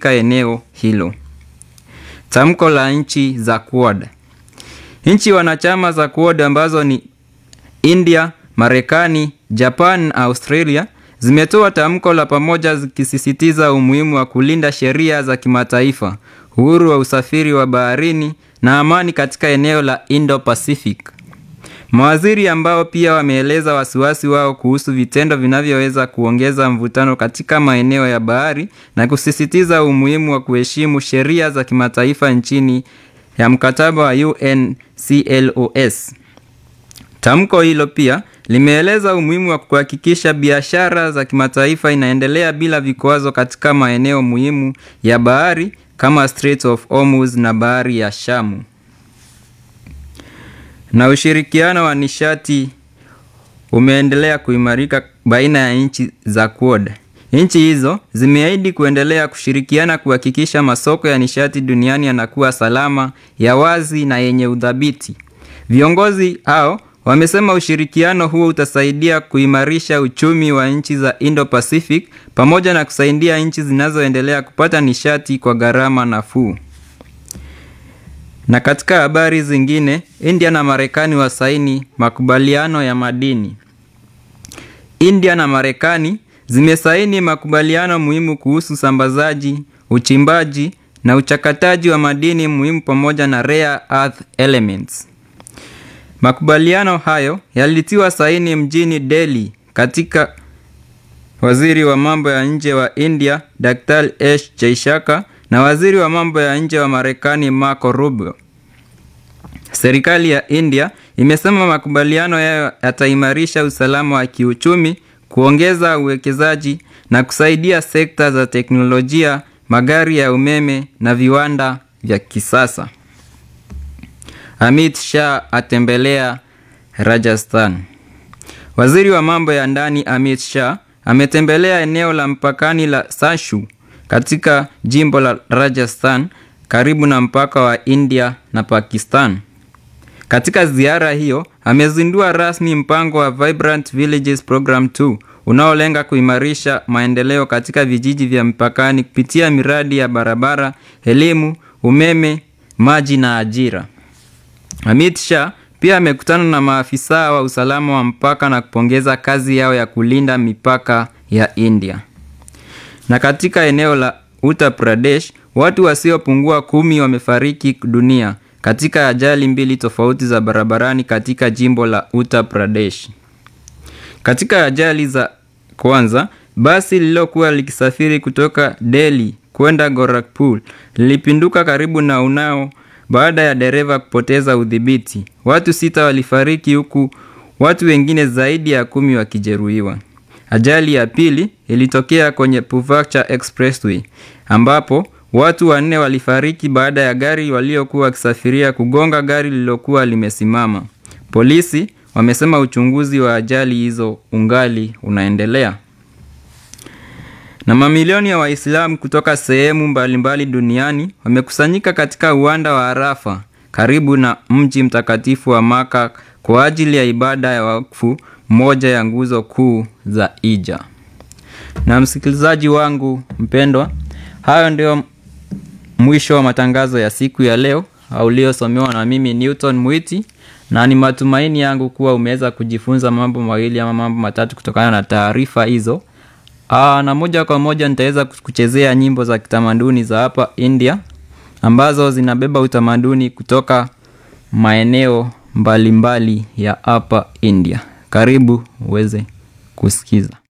katika eneo hilo. Tamko la nchi za Quad. Nchi wanachama za Quad ambazo ni India, Marekani, Japan na Australia zimetoa tamko la pamoja zikisisitiza umuhimu wa kulinda sheria za kimataifa, uhuru wa usafiri wa baharini na amani katika eneo la Indo-Pacific. Mawaziri ambao pia wameeleza wasiwasi wao kuhusu vitendo vinavyoweza kuongeza mvutano katika maeneo ya bahari na kusisitiza umuhimu wa kuheshimu sheria za kimataifa nchini ya mkataba wa UNCLOS. Tamko hilo pia limeeleza umuhimu wa kuhakikisha biashara za kimataifa inaendelea bila vikwazo katika maeneo muhimu ya bahari kama Strait of Hormuz na bahari ya Shamu. Na ushirikiano wa nishati umeendelea kuimarika baina ya nchi za Quad. Nchi hizo zimeahidi kuendelea kushirikiana kuhakikisha masoko ya nishati duniani yanakuwa salama, ya wazi na yenye udhabiti. Viongozi hao wamesema ushirikiano huo utasaidia kuimarisha uchumi wa nchi za Indo-Pacific pamoja na kusaidia nchi zinazoendelea kupata nishati kwa gharama nafuu. Na katika habari zingine, India na Marekani wasaini makubaliano ya madini. India na Marekani zimesaini makubaliano muhimu kuhusu usambazaji, uchimbaji na uchakataji wa madini muhimu pamoja na rare earth elements. Makubaliano hayo yalitiwa saini mjini Delhi katika waziri wa mambo ya nje wa India Dr. S. Jaishaka na waziri wa mambo ya nje wa Marekani Marco Rubio. Serikali ya India imesema makubaliano yayo yataimarisha usalama wa kiuchumi, kuongeza uwekezaji na kusaidia sekta za teknolojia, magari ya umeme na viwanda vya kisasa. Amit Shah atembelea Rajasthan. Waziri wa mambo ya ndani Amit Shah ametembelea eneo la mpakani la Sashu katika jimbo la Rajasthan karibu na mpaka wa India na Pakistan. Katika ziara hiyo, amezindua rasmi mpango wa Vibrant Villages Program 2 unaolenga kuimarisha maendeleo katika vijiji vya mpakani kupitia miradi ya barabara, elimu, umeme, maji na ajira. Amit Shah pia amekutana na maafisa wa usalama wa mpaka na kupongeza kazi yao ya kulinda mipaka ya India. Na katika eneo la Uttar Pradesh, watu wasiopungua kumi wamefariki dunia katika ajali mbili tofauti za barabarani katika jimbo la Uttar Pradesh. Katika ajali za kwanza, basi lililokuwa likisafiri kutoka Delhi kwenda Gorakhpur lilipinduka karibu na Unnao baada ya dereva kupoteza udhibiti. Watu sita walifariki huku watu wengine zaidi ya kumi wakijeruhiwa. Ajali ya pili ilitokea kwenye Purvachar Expressway ambapo watu wanne walifariki baada ya gari waliokuwa wakisafiria kugonga gari lililokuwa limesimama. Polisi wamesema uchunguzi wa ajali hizo ungali unaendelea. Na mamilioni ya Waislamu kutoka sehemu mbalimbali duniani wamekusanyika katika uwanda wa Arafa karibu na mji mtakatifu wa Maka kwa ajili ya ibada ya wakfu, moja ya nguzo kuu za Hija. Na msikilizaji wangu mpendwa, hayo ndio mwisho wa matangazo ya siku ya leo uliosomewa na mimi Newton Mwiti, na ni matumaini yangu kuwa umeweza kujifunza mambo mawili ama mambo matatu kutokana na taarifa hizo. Aa, na moja kwa moja nitaweza kuchezea nyimbo za kitamaduni za hapa India ambazo zinabeba utamaduni kutoka maeneo mbalimbali mbali ya hapa India. Karibu uweze kusikiza.